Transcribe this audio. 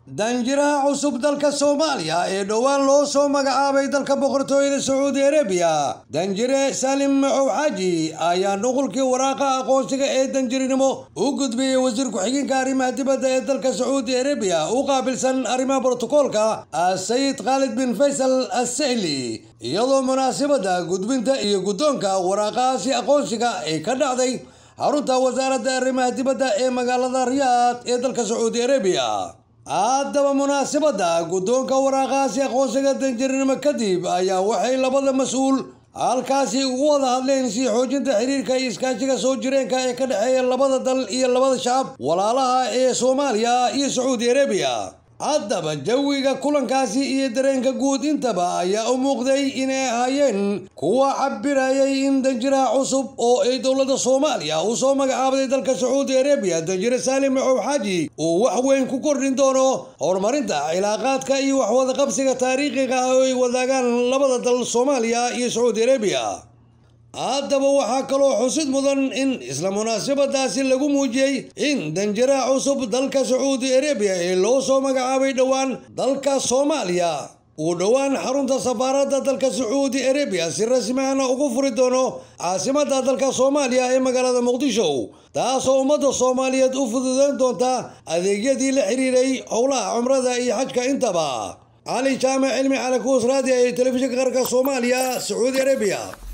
danjiraha cusub dalka soomaaliya ee dhowaan loo soo magacaabay dalka boqortooyada sacuudi arabiya danjire salim macow xaaji ayaa nuqulkii waraaqa aqoonsiga ee danjirinimo u gudbiyey wasiir ku-xigeenka arrimaha dibadda ee dalka sacuudi arabiya u qaabilsan arrimaha brotokoolka sayid khaalid bin faysal assahli iyadoo munaasabadda gudbinta iyo guddoonka waraaqahaasi aqoonsiga ay ka dhacday xarunta wasaaradda arrimaha dibadda ee magaalada riyaad ee dalka sacuudi arabiya haddaba munaasabadda guddoonka waraaqahaasi aqoonsiga danjirinimo kadib ayaa waxay labada mas-uul halkaasi ugu wada hadleen si xoojinta xiriirka iyo iskaashiga soo jireenka ee ka dhexeeya labada dal iyo labada shacab walaalaha ee soomaaliya iyo sacuudi arabiya haddaba jawiga kulankaasi iyo dareenka guud intaba ayaa u muuqday inay ahaayeen kuwa cabirayay in danjiraha cusub oo ay dowladda soomaaliya uu soo magacaabday dalka sacuudi arabiya danjire saalim macow xaaji uu wax weyn ku kordhin doono horumarinta cilaaqaadka iyo waxwada qabsiga taariikhiga ah oo ay wadaagaan labada dal soomaaliya iyo sacuudi arabiya haddaba waxaa kaloo xusid mudan in isla munaasabadaasi lagu muujiyey in danjiraha cusub dalka sacuudi arabiya ee loo soo magacaabay dhowaan dalka soomaaliya uu dhowaan xarunta safaaradda dalka sacuudi arabiya si rasmihana ugu furi doono caasimadda dalka soomaaliya ee magaalada muqdisho taasoo ummadda soomaaliyeed u fududeyn doonta adeegyadii la xiriiray howlaha cumrada iyo xajka intaba cali jaamac cilmi cali kuus raadiya ee telefishinka qaranka soomaaliya sacuudi arabiya